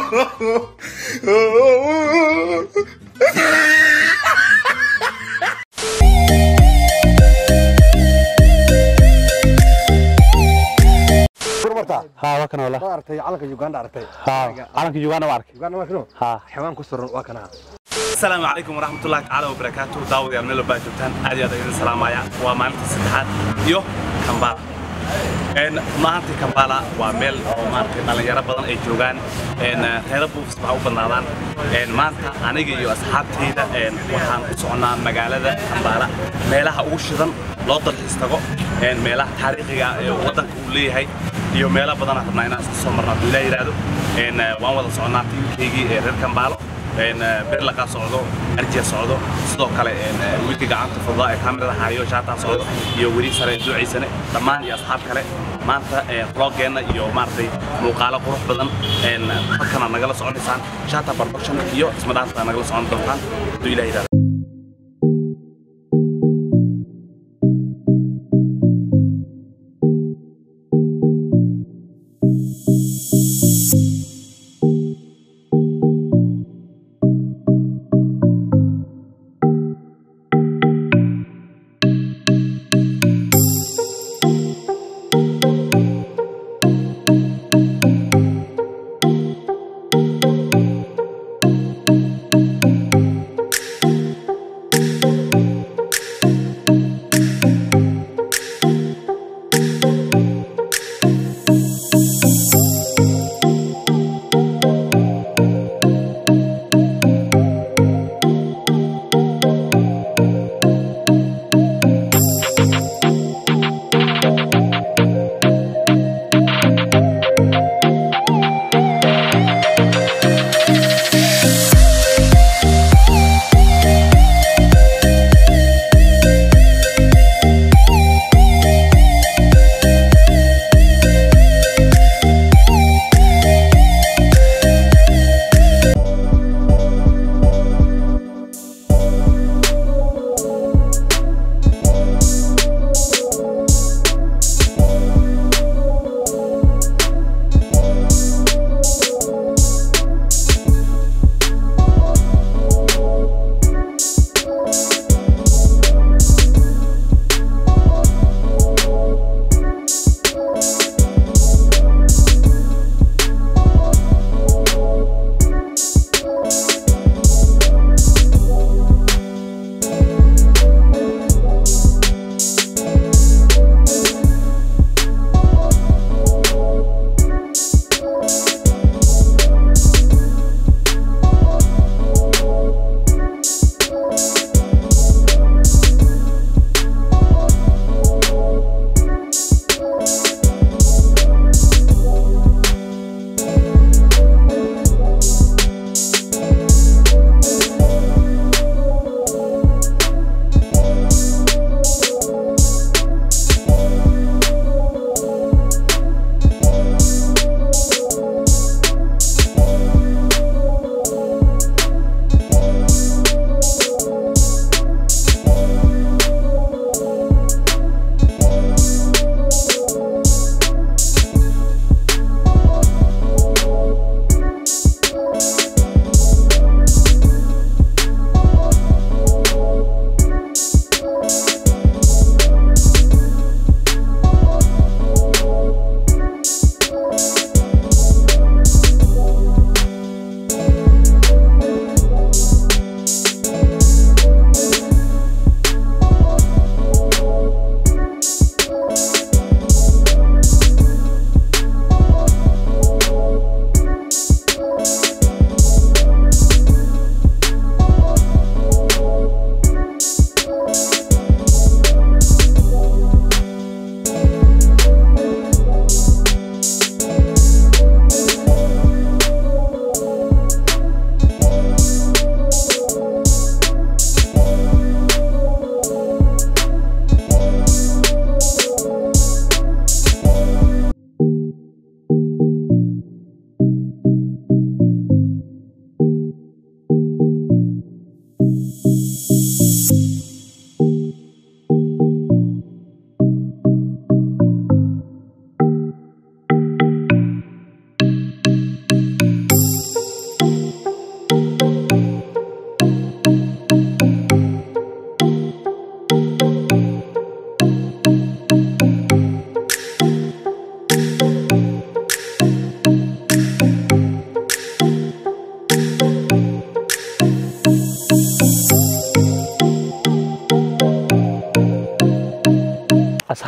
martaa haa waa kana wala ma aragtay calanka uganda aragtay haa calanka uganda waa arkay uganda waa kino haa xawaan ku suran waa kana السلام عليكم ورحمة الله تعالى وبركاته داود يا ميلو باجوتان أدي أدي السلام عليكم ومالك السدحات يو كمبالا إن ما أنت كمبالا وميل أو ما أنت مالا يرى بدن أي جوجان إن هذا بوفس بحاو بنادان إن ما أنت أنا جي أصحابتي ده إن وحان صعنا مقالة ده كمبالا ميلها أوشدن لوضل حستقو إن ميلها تاريخي ودن كولي هاي iyo meelo badan aan rabnaa inaan iska soo marno hadduu ilaa yidhaahdo een waan wada soconnaa tiimkaygii ee reer kambaalo een berlaqa socdo arjiya socdo sidoo kale een wiilka gacanta fududaa ee kaamirada haayo shaataa socdo iyo weli sare duuciisane dhammaan iyo asxaab kale maanta vloggeenna iyo maaragtay muuqaalo qurux badan een halkana nagala soconaysaan shaata production iyo ismadhaafta nagala socon doontaan hadduu ilaa yidhaahdo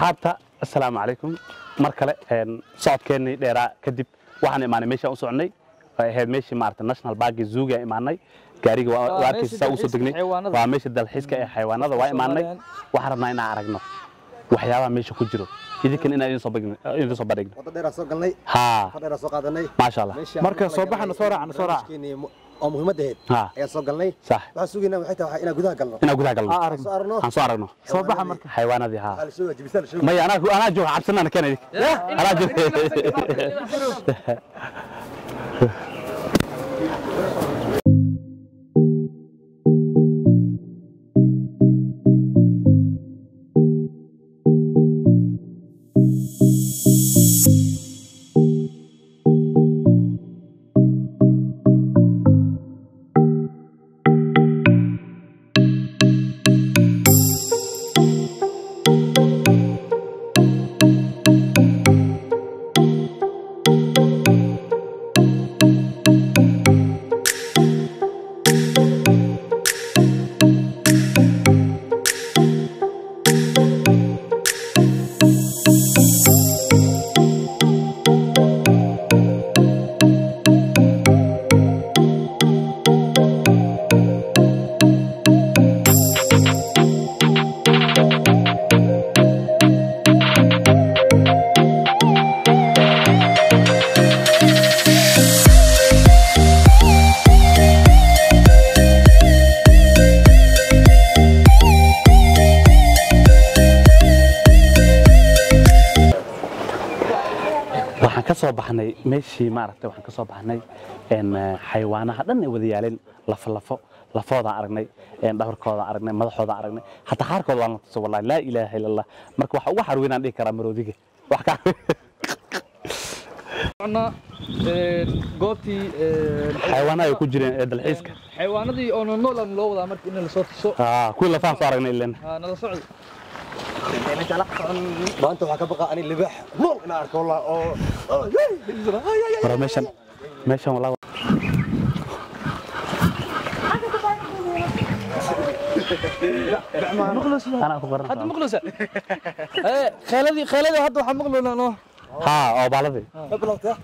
asxaabta assalaamu calaykum mar kale een, socodkeennii dheeraa kadib waxaan imaanay meeshaan u soconnay ay ahayd meeshii maarata national parki zuuga imaanay gaariga waa Waa waa arkaysa saa meeshii usoo degnay dalxiiska xayawaanada. waa meesha dalxiiska ee xayawaanada waa imaanay Soomaaliyan. waxaan rabnaa inaan aragno waxyaabaha meesha ku jiro idinkan inaan idin soo bagno- idin soo bandhigno wadda dheeraa soo galnay haa far dheeraa soo qaadanay maasha allah Marka soo baxana soo raacna, soo raac. oo muhiimadda ahayd haa ayaan soo galnay sax waxaan sugaynaa waxay tahay inaan gudaha galno inaan gudaha galno Aa, aragno. soo aragno aan soo aragno Soo baxa marka. xayawaanadii haa waxaa la sheegaya jibisaan la sheegaya maya anaa anaa jooga cabsanana keen idin anaa jooga waxaan ka soo baxnay meeshii maaragtay waxaan ka soo baxnay een eh, xayawaanaha dhan ay wada yaaleen lafo lafo lafoodaan aragnay een dhabarkoodaan aragnay madaxoodaan aragnay hataa qaarkood waan la tuso wallahi laa ilaaha illa allah marka waxa ugu xarweynaan dhihi karaa maroodiga wax ka Soconnaa, een, goobtii een, xayawaanaha ay ku jireen ee dalxiiska xayawaanadii oo nool aan loo wadaa marka in la soo tuso aa kuwii lafahan soo aragnay ileen Haa, nala socdo maanta waxaa ka baqa ani libaax nool inaan arko wallah oo oo- mara meeshan meeshan wallahi anaa ku qoran hadda maqlusa ee khayladii khayladii hadda waxaa maqluuna no haa oo baaladii ma bilowtaa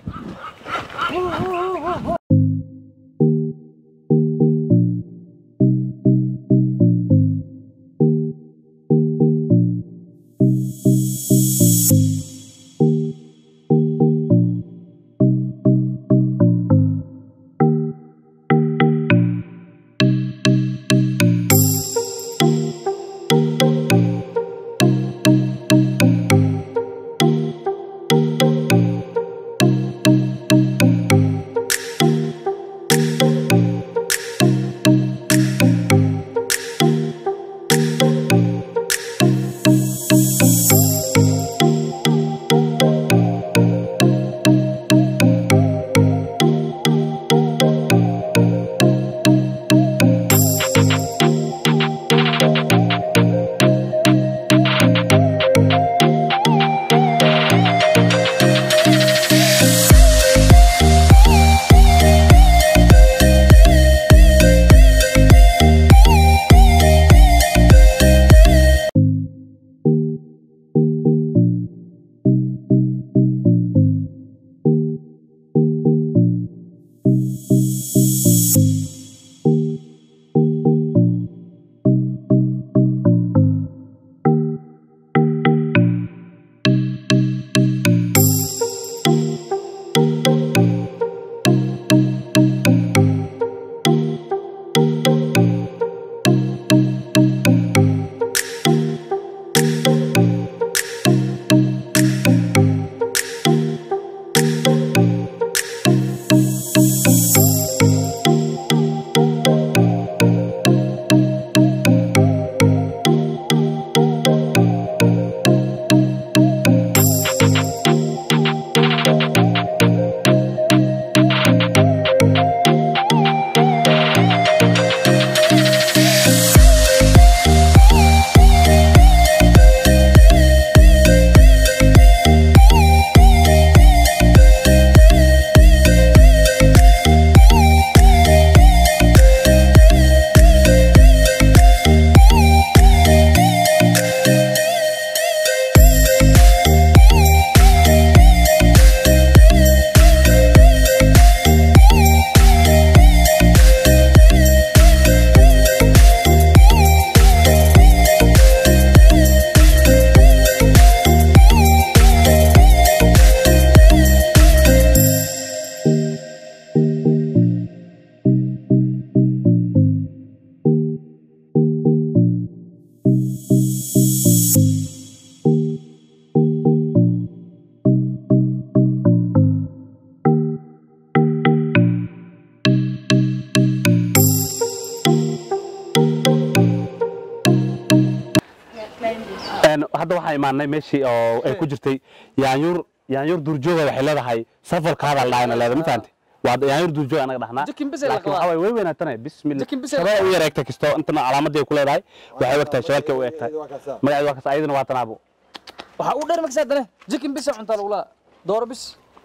hadda waxaan imaanay meeshii oo ay ku jirtay yaanyuur yaanyuur duurjooga waxay leedahay safarkaada la dhaayna leedahay ma fahantay waa yaanyuur duurjoog anaga dhahnaa Jikin bis ay la laakiin qabaa. waxaa waay way weynaatana bismillah Jikin bis ay la shabada u qabaa. yar eegta kisto intana calaamadii ay ku leedahay waxay u egtahay shabalkay u egtahay magaceedu waa kaas ayadana waa tanaabo waxaa u dheer makasa dane jikin bisa cuntaa lagu laa dooro bis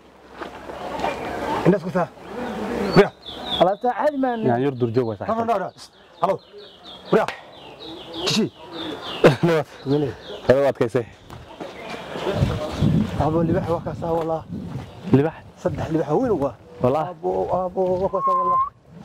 Inda isku taa. Bria. alaabta caadi maan yaanyuur duurjoog way No, no, sax no, no. Hello. Bria. Kishi. Mene. hada u adkaysay Abo libax waa kaasa wallah. libax Saddex libax weyn waa. wallah Abo abo waa kaasa wallah.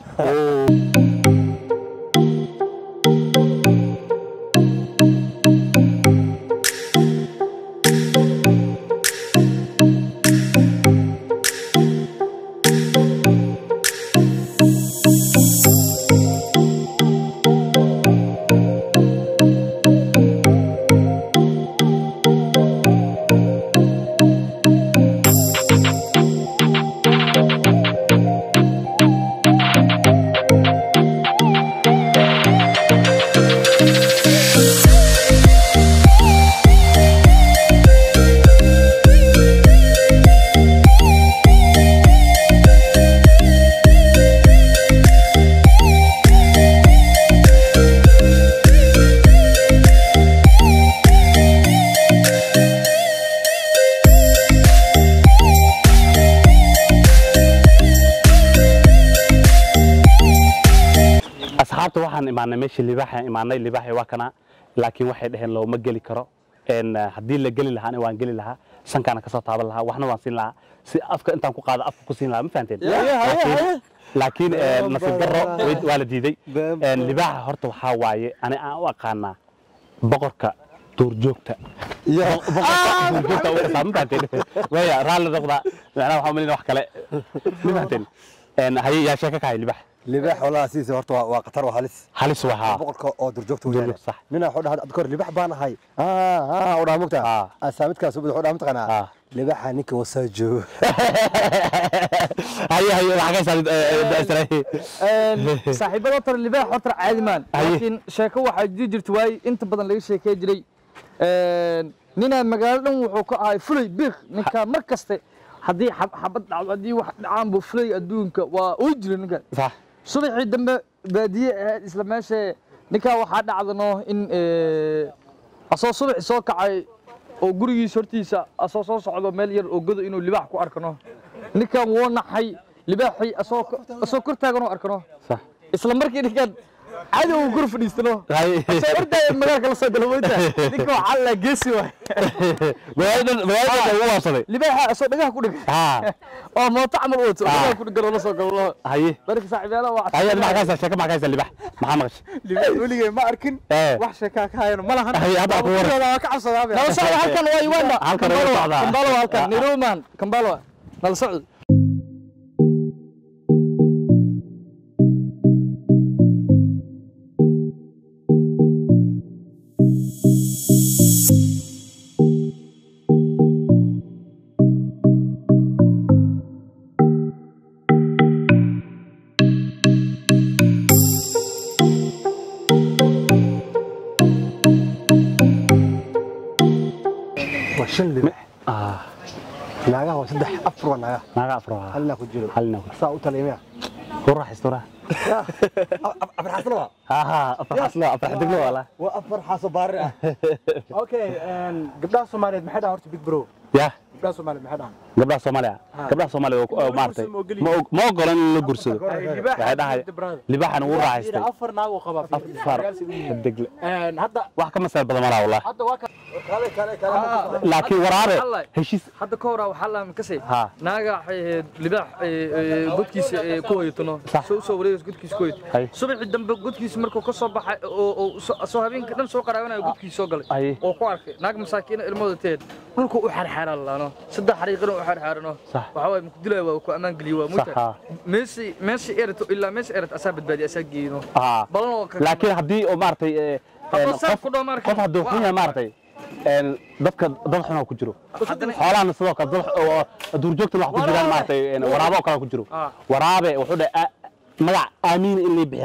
asxaabta waxaan imaanay meeshii libaaxa imaanay libaaxi waa kana laakiin waxay dhaheen looma geli karo een haddii la geli lahaana waan geli lahaa sankaana kasoo taaban lahaa waxna waan siin lahaa si afka intaan ku qaado afka ku siin lahaa ma fahanteen Laakiin- laakiin eh, nasiib darro way- waa la diiday Bam, Een, libaaxa horta waxaa waaye ani aan u aqaanaa boqorka duurjoogta boqorka duurjoogta u xisaab ma fahanteen waya raalli noqda macnaha waxaa umalina wax kale ma fahanteen Een, haye yaa sheeka ka hay libaax Libax wallah siisa horta waa waa qatar waa halis. halis wahaa boqolka oo durjoogta weeyaan Durjoog, sax. nina wuxuu dhahaa adkor libax baan ahay aa aa u dhaha Ah. mugta asaamidkaas u wuxuu dhaha mataqaanaa Ah. libaxa ninka wasaa joogo haye haye waxaa ka saarid daasray saaxiibada tar libaax horta caadi maan Haye. laakiin sheeko waxaa jiri jirta waaye inta badan laga sheekey jiray ninaa magaalo dhan wuxuu ka ahay fulay biiq ninka mar kaste haddii xab- xabad dhacdo haddii wax dhacaan buu fulay adduunka waa uu jira ninka صح subaxii dambe baadiye ahayd isla meesha ninkaa waxaa dhacdano in eh, asoo subaxi soo kacay oo gurigiisa hortiisa asoo soo socdo meel yar oo godo inuu libaax ku arkano ninkan wuu naxay libaaxii asoo asoo kor taagan oo arkano صح isla markii ninkan caadi uu guri fadhiistano هاي asoo ordaya magaalka la soo galo moyta ninka waxaa la geesi waay magaalada magaalada ugu waabsaday libaaxa asoo dhagaha ku dhigan ها oo mooto camal wato Ah. dhagaha ku dhigan oo la soo galo هاي marka saaxiibayaala waa هاي ما كايسه شيكه ما كايسه لبح ما مقش libaax weligay ma arkin ايه wax sheekaa ka hayano ma lahan هاي هذا اكو ورا waa ka cabsadaa nala socda halkan waa Uganda Halkan waa socdaa. Kampala waa halkan Niruman Kampala waa. nala socda waa shan libax اه naagaha waa saddex afar waa naagaha ما غفرها halna ku jiro هل نقول saa u taliya miya وراح استرا afar xasan waa ها ها افرح اصلا افرح دقنا ولا waa afar xaaso baari ah okay gabdhaha soomaaliyeed maxay dhahan horta big bro يا gabdhaha soomaaliyeed maxay dhahan gabdhaha Soomaaliya gabdhaha Soomaaliya oo maartay ma og- ma ogolan in la gursado waxay dhahay libaxan uu raaxaystay afar naag oo qaba afar degle hadda wax ka masal badan malaha wallahi hadda waa ka kale kale kale laakiin waraabe Wallahi. heshiis hadda ka hor waxaa la makasay Ha. naaga waxay ahayd libaax eh, eh, godkiisa eh, ku hoyatano Sax. soo soo wareegaysa godkiisa ku Hay. hoyat subaxii dambe godkiisa markuu ka soo baxay oo oo soo- soo habeenkii dhan soo qaraabanayo godkiisa soo galay Hay. oo ku arkay naag masaakiina ilmooda teed dhulku u xarxaaran laano saddex xariiqina u xarxaarano Sax. waxaa waaye maku dilaya waa ku ammaan geliyo waa Sax, ha. muta meesi meesi erato ilaa meesi erat asaa badbaadiya asaa geeyno aa balan oo ka laakiin haddii oo maartay ee, Hadduu een, saaf qof ku dhaw maarka. qof hadduu xun yahay maartay een, dadka dad xun oo ku jiro Haddana- xoolahana sidoo kale dad oo duurjoogtana wax ku jiraan Waraabe. maartay een, waraabo oo kale ku jiro Ah. waraabe wuxuu dhahay "A- magac aamiin in lay bixiyaan rabaa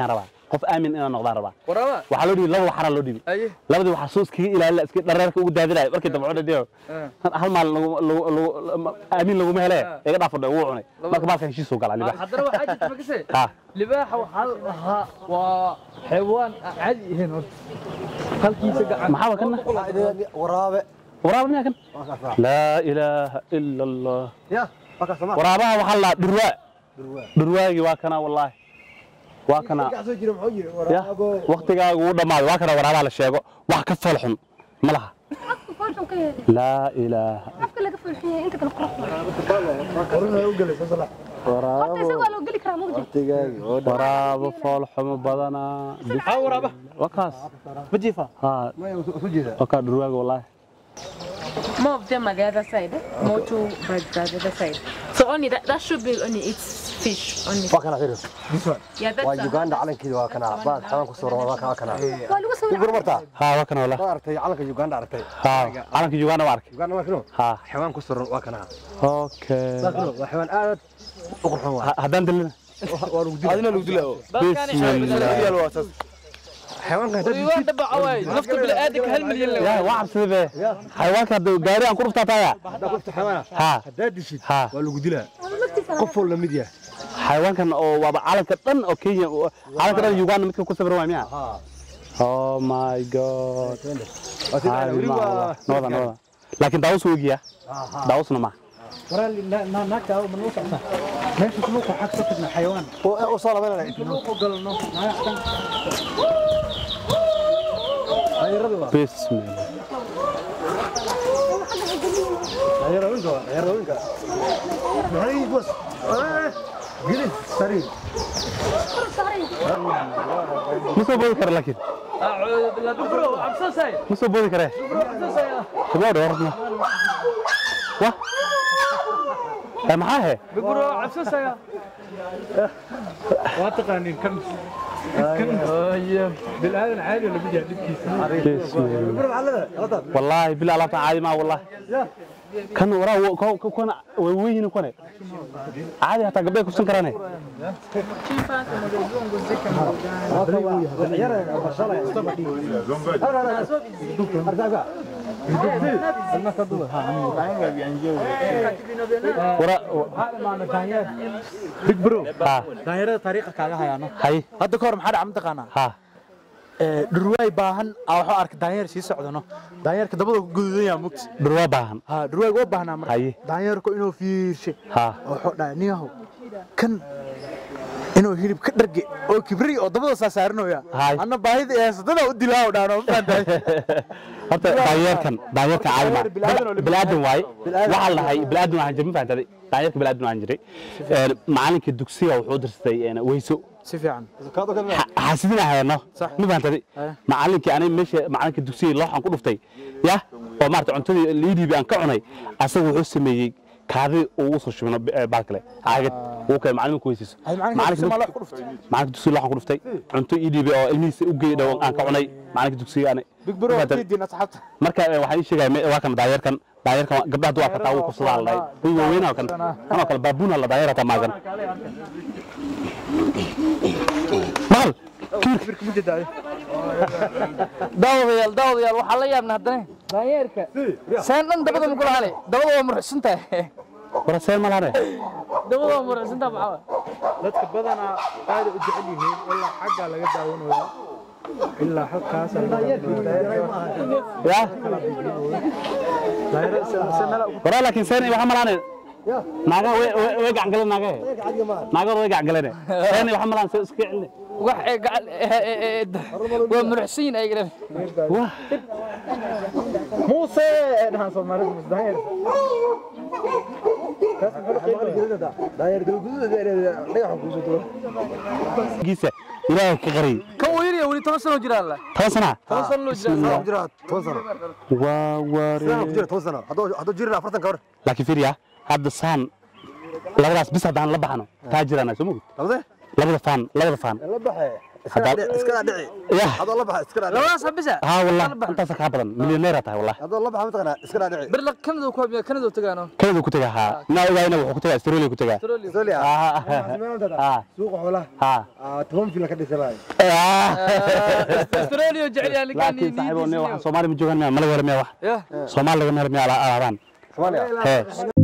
qof aamin inaan noqdaan rabaa waraaba waxaa loo dhibi laba waxaraa loo dhibi aye labadii waxaa soos kaga ilaalina iska dhareerka ugu daadinaya markii dambe cuna dhiyo hal maal lagu- lagu- lagu- aamin laguma hele iga dhaafadhe wuu cunay marka maalka heshiisuu galaa libaax haddana waxaa jirta makase ha libaaxa waxaa la dhahaa waa xayawaan aan caadi ahayn horta halkiisa gacan maxaa kana waraabe waraaba miyaa kan laa ilaaha ila allah ya marka sama waraabaha waxaa la dhurwaa dhurwaagii waa kana wallaahi waa kana soo jira muxuu yiri ya waktigaagu uu dhammaaday waa kana waraabaha la sheego wax ka fool xun ma laha afka foolxun ka yeeli laa ilaaha afka laga foolxun yahay inta kale qurux qorna u galay sala horta isaga waa loo geli karaa mugdi tigaagi oo waraabo fool xumo badanaa ها ورابه waa kaas بجيفه ha ma soo jeeda waa kaa dhurwaaga wallaahi More of them are the other side. eh? More two birds are the other side. So only that, that should be only eats fish only. waa kana fiiris Yeah, that's waa a- Uganda calankeeda waa kana baad xawan ku soo roon waa kana kana waa lagu soo ku marta ha waa kana wallaahi ma artay calanka Uganda artay ha calanka Uganda waa arkay Uganda waa kino ha xawan ku soo roon waa kana okay waa xawan aad u qurxoon waa Ha- haddaan dilina adina lagu dilaa bismillah xawanka iwaan dhabaca waay nafta bini'aadanka hal milyan le ya waa cabsida be xayawaanka hadda gaari aan ku dhuftaa taaya hada qofta xawana ha hadaa dishid ha waa lagu dilaa laftiisa qof wal lamid yahay xayawaankan oo waaba calanka dhan oo Kenya calanka dhan Uganda midka ku sawiran waa miya ha oh my god waa sida wali waa nooda nooda laakiin daawus wegiya daawusna ma ورا ناك او من وسع ماشي سلوك حق صفتنا حيوان oo soo labanay سلوك قالنا ما يحتاج bismillah Ayarowinka, ayarowinka. Maxay bos? Gili sari. ma soo boodi kara laakiin bro cabsasay ma soo boodi kare gabadha warna wa ee maxaa he bro cabsasaya واتقانين كم كم بالآذن عادي ولا بيجي عندك bismillah Bro maxallada? Qadar. والله بالله لا تعادي ما والله كان وراه كون وين كون عادي حتى قبل كوسن كرانه ورا بيج برو ها دايرة طريقة كاغا هيانو هاي هذا كور محد عم تقانا ها dhurwaay baahan aa waxuu arkay daanyeer sii socdano daanyeerka dabada ku gududan yaa mugti دروا باهن ha dhurwaayga waa baahnaa marka Haye. daanyeerku inuu fiirshay ها wuxuu dhahay niyahow kan inuu hilib ka dharge oo kibri oo dabada saa saarinoya Haye. anna baahida ee sadada u dilaa dhaano ma fahantahay horta daanyeerkan daanyeerka caadi ma bilaadan waay waxaa la dhahay bilaadan waxaan jirin fahantaday daanyeerka bilaadan waxaan jiray macalinka dugsiga wuxuu dirtay weyso si fiican xaasidina hayno Sax. ma fahantaday Haye. macalinkii aniga meesha macalinka dugsiga looxan ku dhuftay ya oo maarata cuntadii liidiibi aan ka cunay asaga wuxuu sameeyey kaadi uu usoo shubino baalkale caagad uu kale macalinku weysiiso Haye, macalinka dugsiga maa loox ku dhuftay? macalinka dugsiga looxan ku dhuftay cunto ii dhiibi oo ilmihiisa u geey dhow aan ka cunay macalinka dugsiga ani big bro Ma fahantaday? kiidin asxaabta marka eh, waxaan ii sheegaya me- waa kan daayarkan daayarkan waa- gabdhaha duwaa kataa wuu kursadaa la dhahay way waaweyn oo kan kanoo kale baabuuna la daayar hataa maagan mahal kiirka daawadayaal daawadayaal waxaa la yaabna haddana daanyeerka saan dhan dabada ma kula hale dabada waa muruxsan tahay waraseen ma lahane dabada waa muruxsan tahay maxaa dadka badanaa aad u jecel yihiin ilaa xagga laga daawanayaa ilaa halkaas ya waraa laakiin seen waxa ma lahane naaga way way- way gacan galeen naagahe naagooda way gacan galeen seen waxa ma lahan se iska celine wax ee gacan ee- ee- ee- waa muruxsan yihin ayagana wah muuse dhahan soomaalida musdaheer Daayar galguduud dhagax ku soo duro. giisa ilaahay ka qariyay kan uu yar weli toban sano jiraan la toban sana toban sano loo jiraan Sana ku jira 10 sano. waa Sana ku waare jira 10 sano. Hadoo hadoo jirna 40 ka hor. laakiin fiiriya hadda saan labadaas bis haddaan la baxno taa jirana soo mogid Labada? labada faan labada faan La baxay. Hadda- iskala dhici yah adoo la baxa iskala dhici labadaas habisa haa wallah intaasa kaa badan milyaneera tahay wallah adoo la baxa mataqana iskala dhici bir la kanada ku habiya kanada tagaano kanadu ku tagaa haa naa ogaayna wuxuu ku tagaa australia ku tagaa Australia Ah, ah. suuqa xoolaha haa ah toban fil ka dhisay australia jecel yahay ninkan laakiin saaxiibo ne waxa soomaali ma joogaan miya malaga hore miya wax yah soomaali laga hore miya alaabaan Soomaaliya hee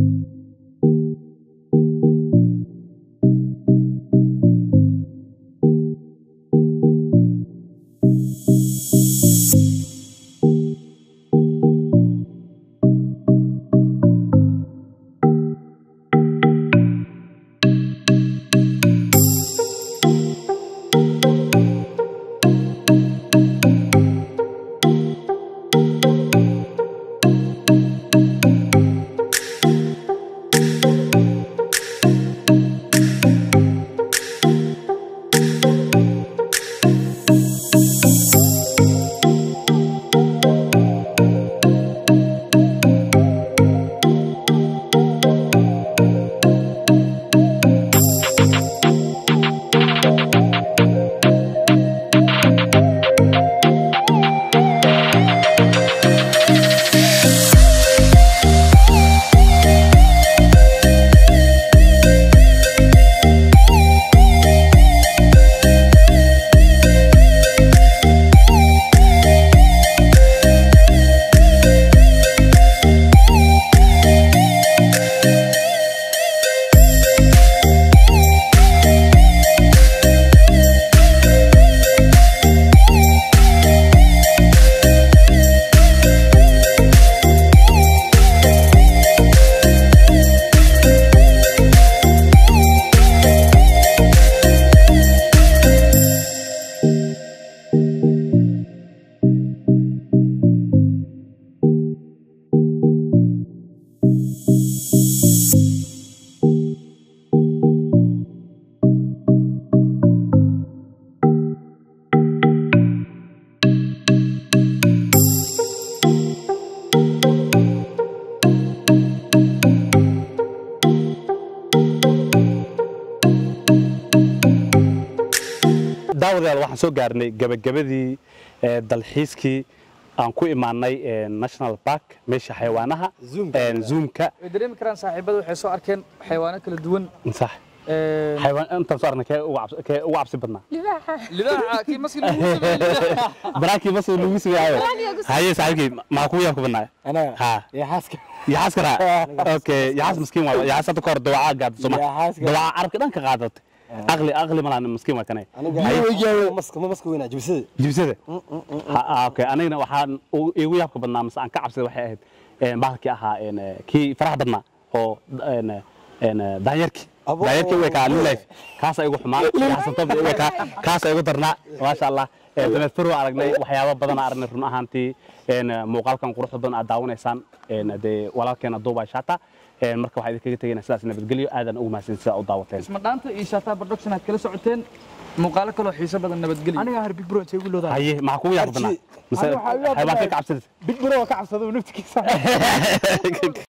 daawadayaal waxaan soo gaarnay gabagabadii ee, dalxiiskii aan ku imaanay ee, national park meesha xayawaanaha ee, zoomka way dareemi karaan saaxiibada waxay soo arkeen xayawaano kala duwan sax Ee, xayawaan intaan soo aragnay kee ugu cabsi- kee ugu cabsi badnaa libaaxa libaaxa kii maski lagu sameeyey baraakii bas lagu sameeyayo haye saaxiibkii maa kugu yaabka badnaa anaga ha ya xaaska yaxaas kana okay yaxaas miskiin waa yaxaas hadda kahor dawacaa gaada soma Yaxaaska. dawacaa carabka dhan ka qaadatay aqli aqli malaan miskiin waa kanay aniga maska ma maska weynaa jibsada jibsada Ha- ah, okay anigana waxaan ugu- iigu yaabka badnaa mase aan ka cabsaday waxay ahayd een, bahalkii ahaa een, eh, kii faraha badnaa oo een, eh, een, eh, daanyarkii Abo- daanyarkii u ekaa life kaasa igu xumaa yaxsan tob u ekaa kaasa igu darnaa maasha allah Eh, dameed faro aragnay waxyaabo badan aan aragnay run ahaantii een, eh, muuqaalkan quruxda badan aad daawanaysaan een, dee walaalkeena duubay shata een, marka waxaa idinkaga tegaynaa sidaas nabadgelyo aadan ugu mahadsan sidaa u daawateen isma dhaanta iyo shaataa production aad kala socoteen muuqaalo kaloo xiiso badan nabadgelyo aniga har big bro intee ugu loodaa haye maxaa kugu yaabka badnaa mise Aniga waxaa igu yaabka xayawaanka badnaa- ka cabsadaysa big bro waa ka cabsada naftigiisa